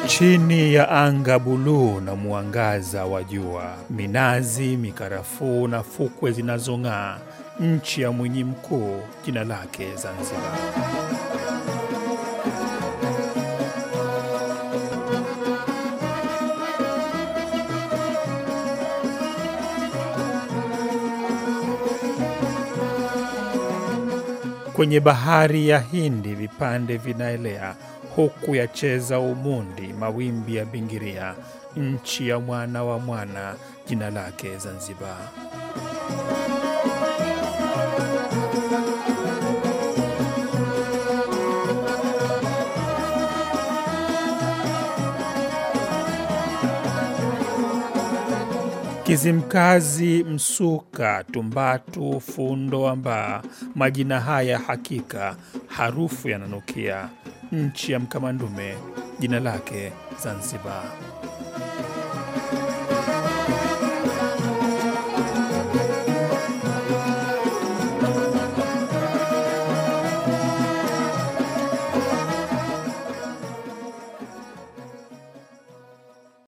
Chini ya anga buluu na mwangaza wa jua, minazi, mikarafuu na fukwe zinazong'aa, nchi ya Mwinyi Mkuu, jina lake Zanzibar. Kwenye bahari ya Hindi vipande vinaelea, huku yacheza umundi mawimbi ya bingiria, nchi ya mwana wa mwana, jina lake Zanzibar. Kizimkazi, Msuka, Tumbatu, Fundo, Ambaa, majina haya hakika harufu yananukia, nchi ya Mkamandume, jina lake Zanzibar.